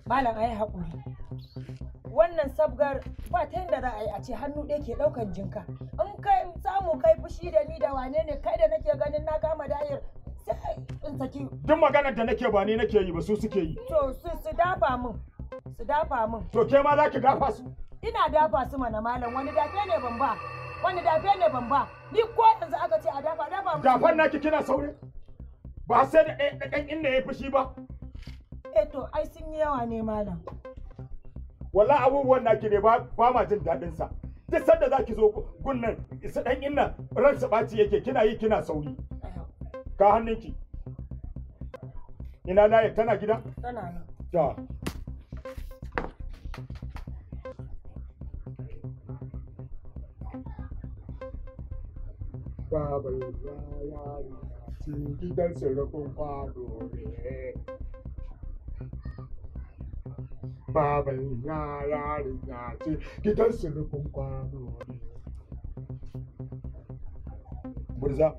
malam ayi haƙuri wannan sabgar ba ta yadda za a yi a ce hannu ɗaya ke ɗaukan jinka in kai samu kai fushi da ni da wane ne kai da nake ganin na kama dayar sai in saki duk maganar da nake ba ni nake yi ba su suke yi to su su dafa min su dafa min to ke ma za ki dafa su ina dafa su mana malam wani dafe ne ban ba wani dafe ne ban ba ni ko yanzu aka ce a dafa dafa musu. dafan naki kina saure ba sai da ɗaya- da ɗan inda ya fushi ba eh to ai sun yi yawa ne malam wallahi abubuwan naki ne ba ba ma jin daɗin sa duk sanda zaki zo gun nan isa ɗan inna ran su ɓaci yake kina yi kina sauri Ai haƙuri. ka hannunki ina layar tana gida tana nan ta Baba ya yari ci gidan surukun kwano ne. Baba ya yari ya ci gidan surukun kwano ne. Burza.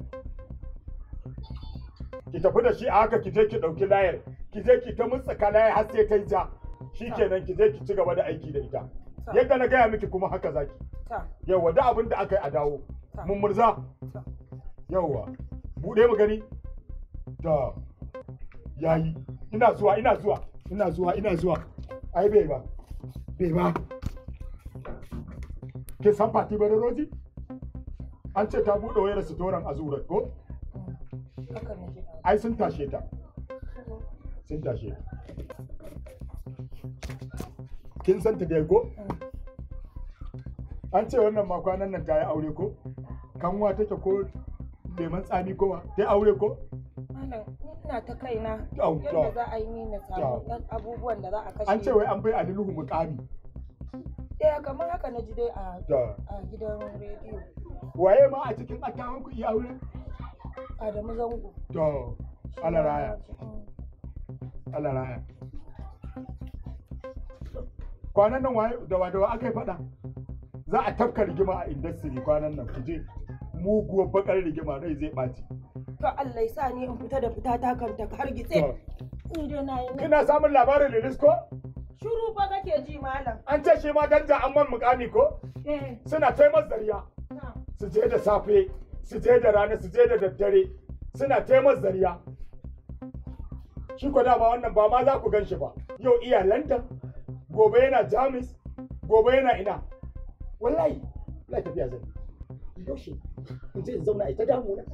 Ki tafi da shi a haka ki je ki ɗauki layar. Ki je ki ta mutsaka layar har sai ta yi ja. Shi kenan ki je ki ci gaba da aiki da ita. Yadda na gaya miki kuma haka zaki. ta Yawwa da abin da aka yi a dawo. Mun murza. ta Yawwa. Buɗe mu gani. Da. Yayi. Ina zuwa, ina zuwa. Ina zuwa, ina zuwa. Ai bai ba. Bai ba. Kin san Fati Badaroji? An ce ta buɗe wayar sitoran Azura ko? haka ne shi Ai sun tashe ta. Sun tashe ta. Kin san ta dai ko? An ce wannan ma kwanan nan ta yi aure ko? Kanwa take ko leman tsami ko wa? Ta yi aure ko? malam ni ina ta kaina Au, yadda to. za a yi ni na samu ɗan abubuwan da za a kashe An ce wai an bai Alinuhu mukami. eh kamar haka na ji dai a Da. a gidan rediyo Waye ma a cikin akawun ku iya aure? Adamu Zango To, Allah raya, Mm. Allah raya. Kwanan nan waye da wa da wa aka yi faɗa? Za a tafka rigima a industry kwanan nan ku je. Muguwar bakar rigima rai zai ɓaci. to Allah ya sa ni in fita da fita ta kanta har To, gitse ni dai na yi na Kina samun labarin Lilis ko? shuru fa kake ji malam An ce shi ma danja an man mukami ko? eh Suna taimar zariya. na Su je da safe, su je da rana, su je da daddare. Suna taimar zariya. Shi ko dama wannan ba ma za ku gan shi ba. Yau iya London, gobe yana Jamus, gobe yana ina. Wallahi, wallahi tafiya zan. yi. Yaushe, in je in zauna a ita damuna.